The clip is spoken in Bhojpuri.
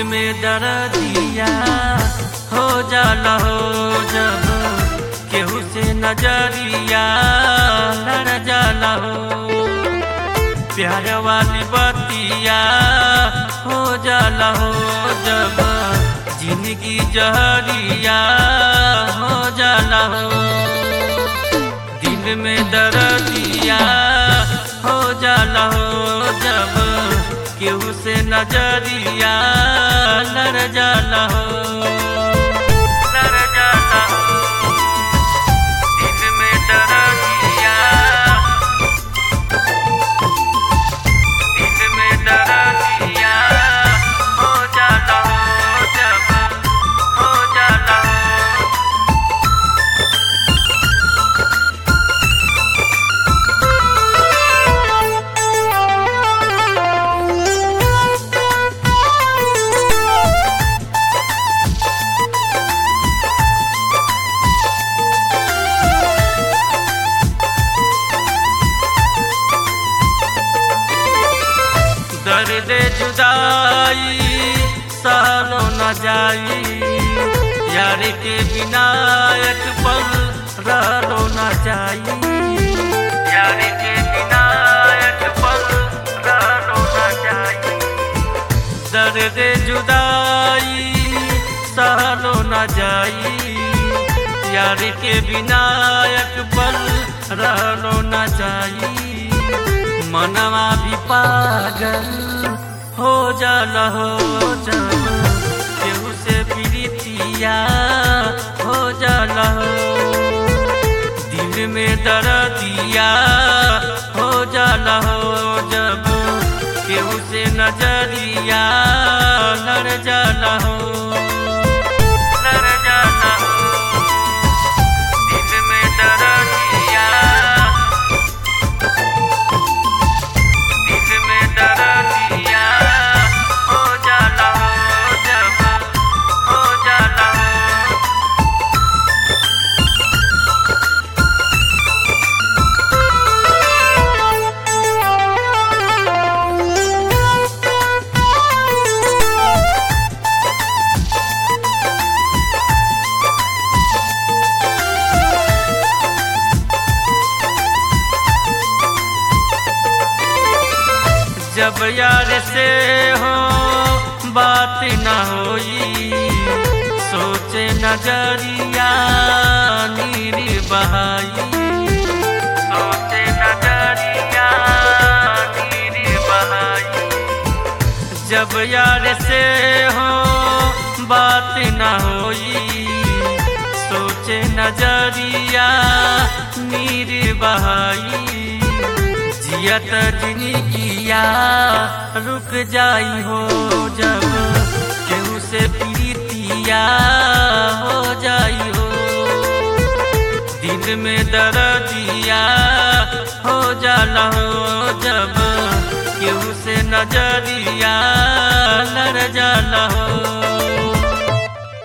में दर्दिया हो जाला हो जब केहू से नजरिया लड़ जाला हो प्यार वाली बतिया हो जाला हो जब जिंदगी जहरिया हो जाला हो दिल में दर्दिया हो जाला हो जब केहू से नजरिया लड़ जाला हो लड़ जाला हो दिल में दर्दिया दिल में दर्दिया हो जाला हो जब हो जाला हो दर्द जुदाई सहलो न जाई यार के बिना एक पल रहलो न जाई यार के बिना एक पल रहलो न जाई दर्द जुदाई सहलो न जाई यार के बिना एक पल रहलो न जाई मनवा भी पागल हो जाला हो जब केहू से प्रीतिया हो जाला हो दिल में दर्दिया हो जाला हो जब केहू से नजरिया लड़ जाला हो लड़ जाला हो दिल में दर्दिया दिल में दर्दिया हो जाला हो जब हो जाला हो जब यार से हो बात न होई सोचे नजरिया नीर बहाई सोचे नजरिया नीर बहाई जब यार से हो बात न होई सोचे नजरिया नीर बहाई जियत जिंदगिया रुक जाई हो जब केहू से प्रीतिया हो जाई हो दिल में दर्दिया हो जाला हो जब केहू से नजरिया लड़ जाला हो